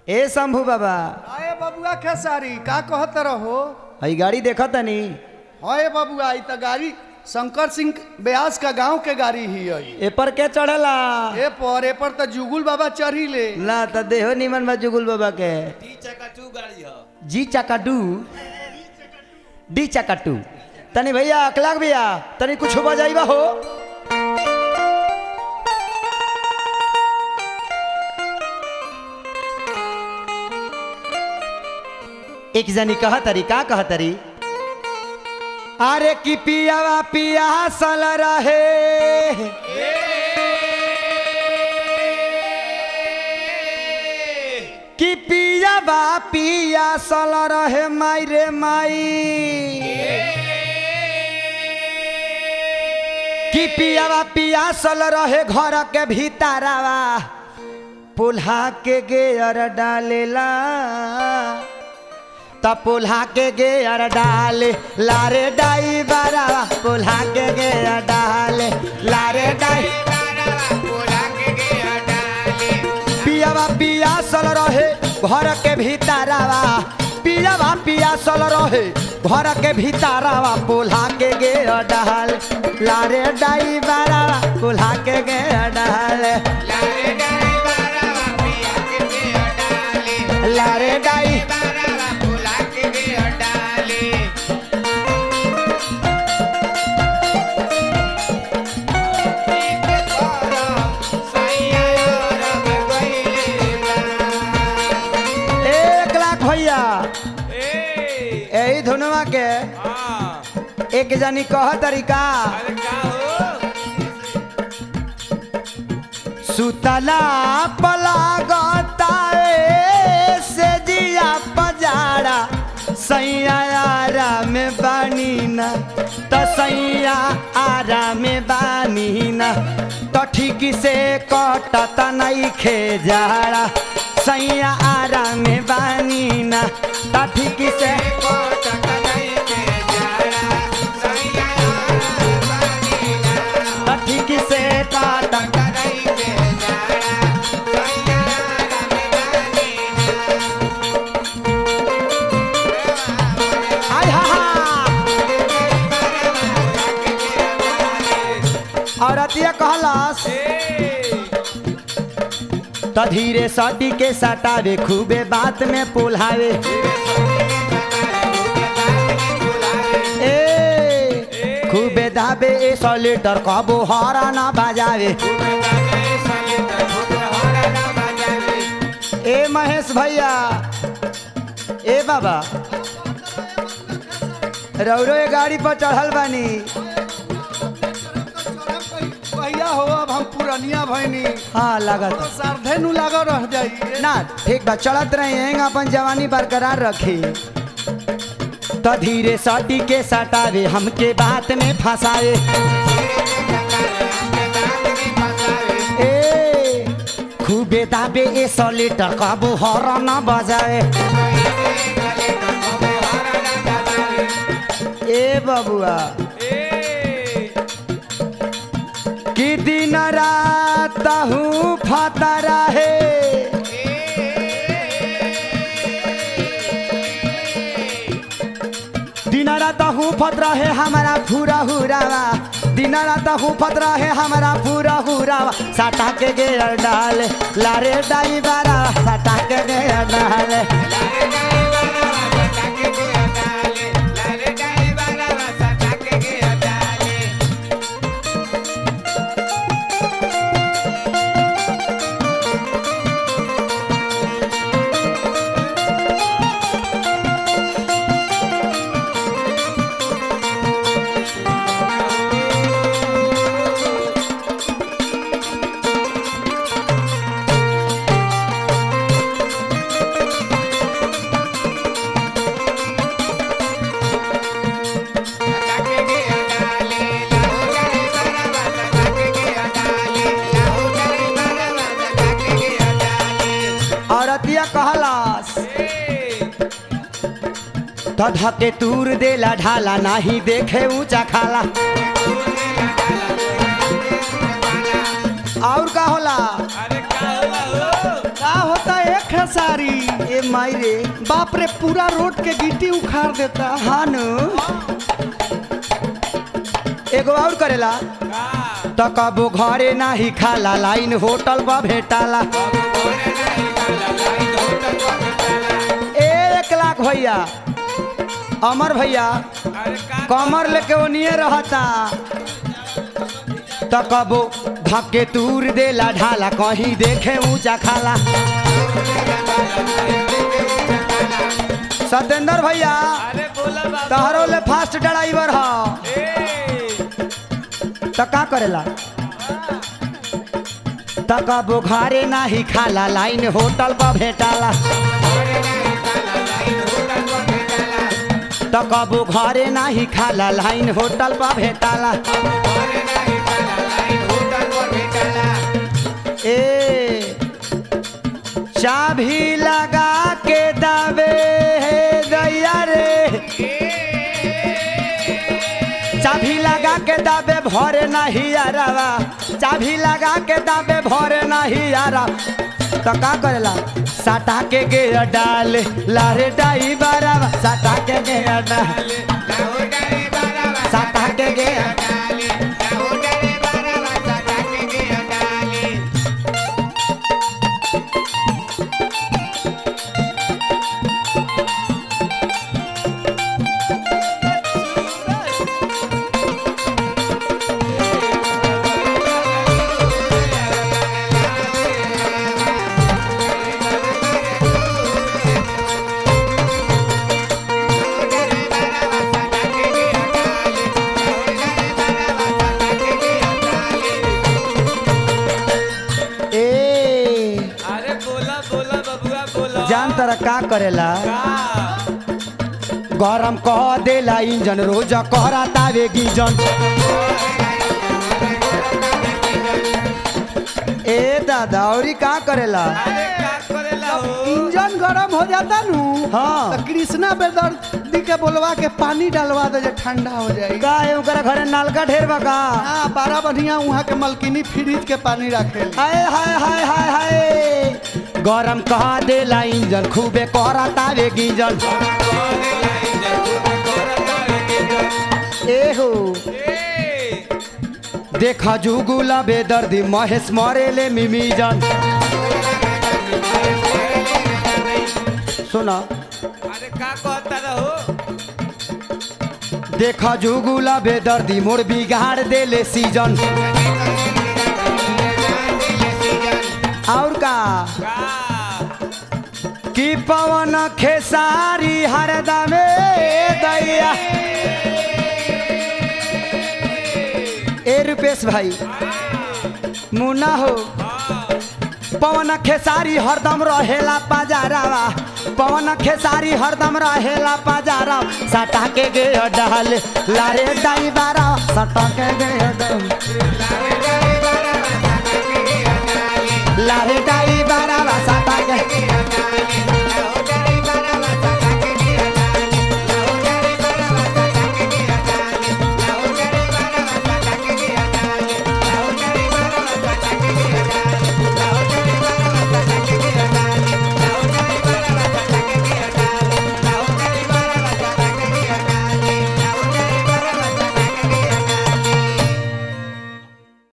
ए शंभू बाबा आए बबुआ खेसारी का कहत रहो हई गाड़ी देखा तनी हए बबुआ ई त गाड़ी शंकर सिंह ब्यास का गांव के गाड़ी ही है ए पर के चढ़ला ए पर ए पर त जुगुल बाबा चढ़ी ले ना त देहो निमन बा जुगुल बाबा के टी चक्का टू गाड़ी ह जी चका डू डी चका टू तनी भैया अखलाक भैया तनी कुछ बजाइबा हो एक जनी कह तरी का कह तरी अरे की पियावा पिया सल रहे कि पियावा पिया सल रहे माई रे माई कि पियावा पिया सल रहे घर के भीतरवा पुल्हा के गेयर डालेला त पुल्हा के गेयर डाले लारे डाई बारावा पुल्हा के गेयर डाले लारे डाई पियावा पियासल रहे घर के भीतरवा पियावा पियासल रहे घर के भीतरवा पुल्हा के गे डाल लारे डाई बारावा पुल्हा के गे डाल लारे डाई एक लाख भैया यही धुनवा के एक जनी कह तरीका सुतला पलागता से जिया पजारा सैया आरा में बानी ना त सैया आरा में बानी ना तो ठीक से कटत नहीं खे जाड़ा सैया आरा में बानी ना तो ठीक से तो ठीक से कटत आय हा हा औरतिया कहलस त धीरे सटी के सटावे खूबे बात में पुल्हावे ए खूबे दाबे ए सौ लीटर कबो हरा ना बजावे ए महेश भैया ए बाबा रौरो ए गाड़ी पर चढ़ल बानी भैया हो अब हम पुरनिया भैनी हाँ लागत तो सारधे नु लागल रह जाई ना ठीक बा चलत रहे अपन जवानी बरकरार रखी तो धीरे सटी के सटावे हमके बात में फंसाए ए खूबे दाबे ए सौ लीटर कबो हर न बजाए ए बबुआ कि दिन रात हूँ फतरा है दिन रात हूँ फतरा है हमारा पूरा हुरावा दिन रात हूँ फतरा है हमारा पूरा हुरावा सटा के गे डाल लारे डाई बारा सटा के गे डाल औरतिया कहलास तो धके तूर देला ढाला नाही देखे ऊंचा खाला और का होला अरे का हुआ हो का होता है खेसारी ए माई रे बाप रे पूरा रोड के गिट्टी उखाड़ देता हाँ नु एगो और करेला तो कबो घरे नाही खाला लाइन होटल पर भेटाला ए एक लाख भैया अमर भैया कमर लेके ओनिए रहता तो कबो धक्के तूर देला ढाला कहीं देखे ऊंचा खाला सत्येंद्र भैया अरे बोला बाबू तहरो ले फास्ट ड्राइवर ह तो का करेला तो कबो घरे नाही खाला लाइन होटल पर भेटाला तो कबो घरे नाही खाला लाइन होटल पर भेटाला ए चाभी लगा के दावे हे दैया रे चाभी लगा के दाबे भरे नहीं यारावा चाभी लगा के दाबे भरे नहीं यारा तो का करेला साटा के गे डाल लारे डाई बारावा साटा के गे डाल साटा के गे ए अरे बोला बोला बबुआ बोला जान तर का करेला का? गरम कह देला इंजन रोज कहरा तावे गिजन ए दादा औरी का करेला अरे का करेला हो इंजन गरम हो जाता नु हाँ। तो कृष्णा बेदर्दी के बोलवा के पानी डालवा दे जे ठंडा हो जाएगा का है ओकरा घरे नलका ढेर बा का हाँ बारह बढ़िया वहाँ के मलकिनी फ्रिज के पानी रखे हाय हाय हाय हाय हाय गरम कह देला इंजन खूबे कहरा तावे गिजन एहो ए, देखा जुगुला बेदर्दी महेश मरेले मिमीजन सुना अरे का कहता रहो देखा जुगुला बेदर्दी मोर बिगाड़ देले सीजन और का का कि पवन खेसारी हरदमे दैया ए रुपेश भाई मुन्ना हो पवन खेसारी हरदम रहेला पाजारावा पवन खेसारी हरदम रहेला पाजारा सटा के गे डाल लारे डाई बारा सटा के गे डाल